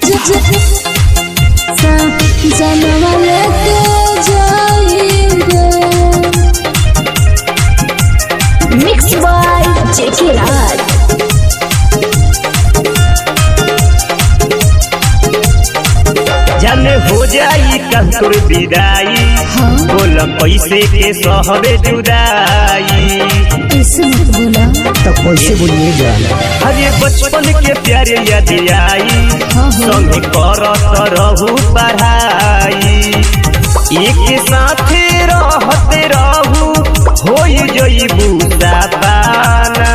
जनवा लेके जाइए मिक्स बाय जेके राज जाने हो जाई कंतुर विदाई हाँ बोल पैसे के सहबे जुदाई कैसे मत बोला तो कैसे बोलिए जान अरे बचपन के प्यारे याद आई हाँ हाँ संग करत रहू पढ़ाई एक साथे रहते रहू होई जईबू पाना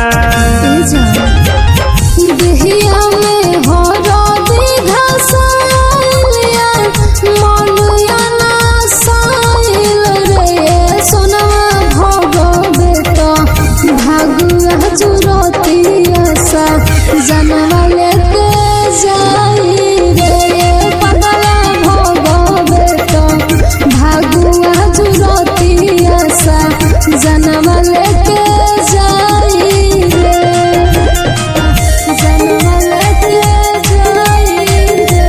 देहिया में हो राधे घसालिया मनुया ना साइल रे सोनवा भगो बेटा भागुआ जुरतिया सा जनवा लेके जाई रे पगला भगो बेटा भागुआ जुरतिया सा जनवा लेके जाई रे जनवा लेके जाई रे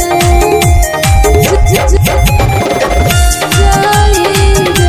जाई रे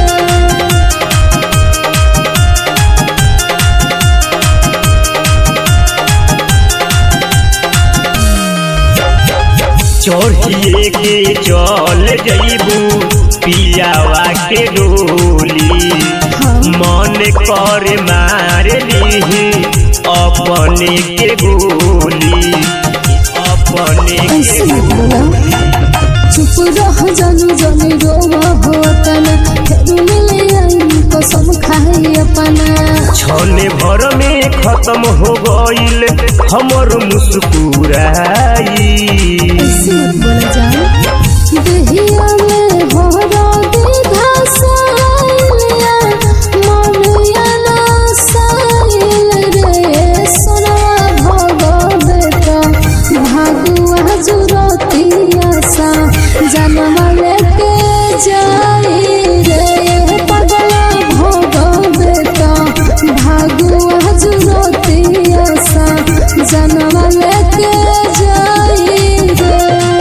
चढ़िए के चल जईबू पियावा के डोली मन कर मार ली अपने के गोली अपने के ऐसे मत बोला चुप रह जानू जाने रोवा हो तना फिर मिले आई कसम खाई अपना छने भर में खत्म हो गईल हमर मुस्कुराई ऐसे मत बोला जान देहिया में हो राधे घसालिया मनुया ना साइल रे सोनवा भगो बेटा भागुआ जुरतिया सा जनवा लेके जाई रे पगला भगो बेटा भागुआ जुरतिया सा जनवा लेके जाई रे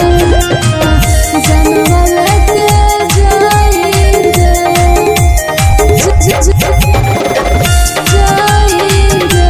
जनवा लेके जाई रे ज- ज- ज- जाई रे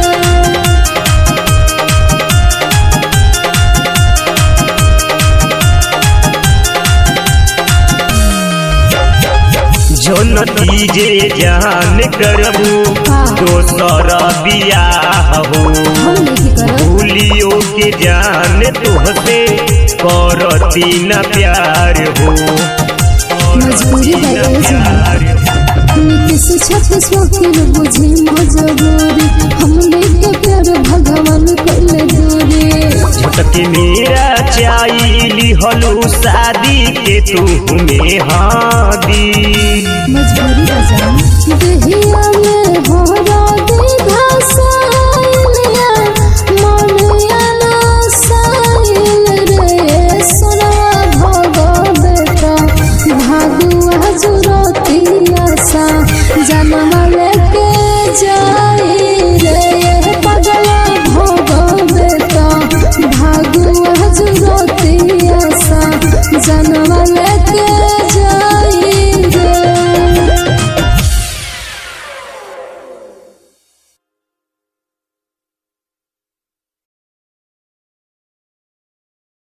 जन तीजे जान करबू दोसर बियाह हो हम नहीं करब भूलियो के जान तुहसे करती न प्यार हो मजबूरी है ये जान। नीतीश छत्तीस वकील बुझी मजबूरी हमने के प्यार भगवान कइले दूरी झटके मेरा चाइली हलू शादी के तू में हाँ दी मजबूरी है जान देहिया